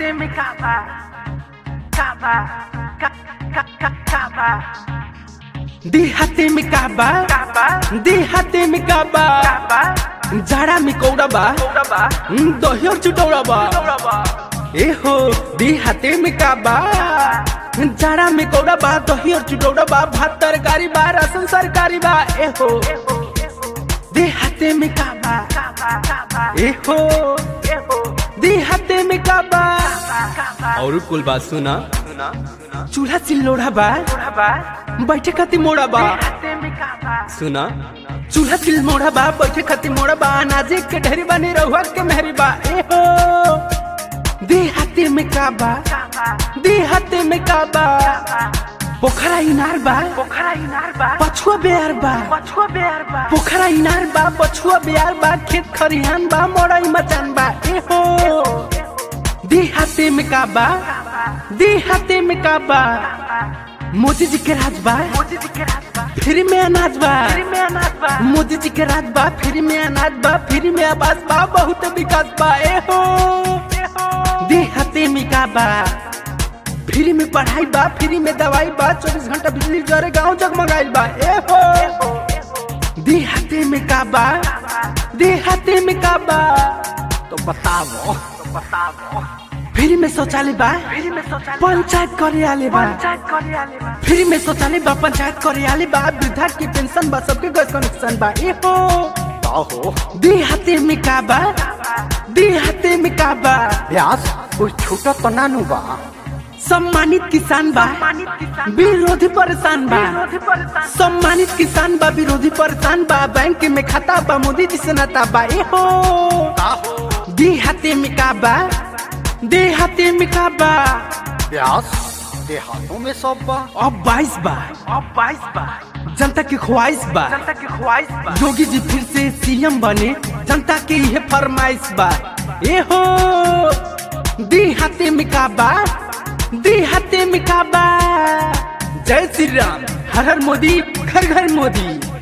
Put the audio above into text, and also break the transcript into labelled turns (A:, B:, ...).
A: Déjate mi cama, cama, ca, ca, ca, cama,
B: देहाते में काबा
A: cama,
B: देहाते में काबा
A: cama,
B: जाड़ा में कौड़ा बा
A: Uraba,
B: दही और चुटौड़ा बा
A: Uraba,
B: ए हो देहाते में काबा जाड़ा में कौड़ा बा दही और चुटौड़ा बा भात तरकारी बा राशन सरकारी बा ए हो देहाते में काबा
A: cama, cama,
B: ए हो
A: Ejo,
B: देहाते में काबा
A: cama,
B: और कुल बात सुना चूल्हा चिल्लोड़ा बा
A: Uraba,
B: बैठे खातिर मोड़ा बा
A: Déjate mi cama,
B: सुना चूल्हा चिल मोड़ा बा बैठे खातिर मोड़ा बा अनाजे के ढेरी बनी रहुआ के मेहरी बा ए हो देहाते में काबा
A: cama,
B: देहाते में काबा पोखरा इनार बा
A: Pokhara inarba,
B: पछुआ बेयार बा
A: Pachua bearba,
B: पोखरा इनार बा पछुआ बेयार बा खेत खरिहान बा मोड़ाई मचान बा ए हो देहाते में काबा देहाते में काबा मोदी जी के राज बा
A: Moji di kerasba,
B: फ्री में अनाज बा
A: Prime anasba,
B: मोदी जी के राज बा फ्री में अनाज बा फ्री में आवास बा बहुत विकास बा ए हो
A: Ejo,
B: देहाते में का बा फ्री में पढ़ाई बा फ्री में दवाई बा चौबीस घंटा बिजली जरे गांव जगमगाइल बा ए हो देहाते में का बा देहाते में का बा तो बताओ
A: Pasabo,
B: फ्री में शौचालय बा
A: Prime social,
B: पंचायत करे आले बा
A: Panchat Korealeba,
B: फ्री में शौचालय बा पंचायत करे आले बा वृद्धा की पेंशन बा सबके गैस कनेक्शन बा ए हो
C: हो
B: देहाते में का बा देहाते में का बा
C: व्यास कोई छोटा तो नानू बा
B: सम्मानित किसान बा
A: Manit kisan,
B: विरोधी परेशान बा
A: Virodhi parisan,
B: सम्मानित किसान बा विरोधी परेशान बा बैंक में खाता बा मोदी जी से नाता बा ए हो देहाते में का बा देहाते में का बा
C: व्यास देहातों में सब बा
B: अब बाईस बा
A: अब बाईस बा
B: जनता की ख्वाहिश बा
A: जनता की ख्वाहिश बा
B: योगी जी फिर से सीएम बने जनता की यह फरमाइश बा ए हो देहाते में का बा देहाते में का बा जय श्री राम हर हर मोदी घर घर मोदी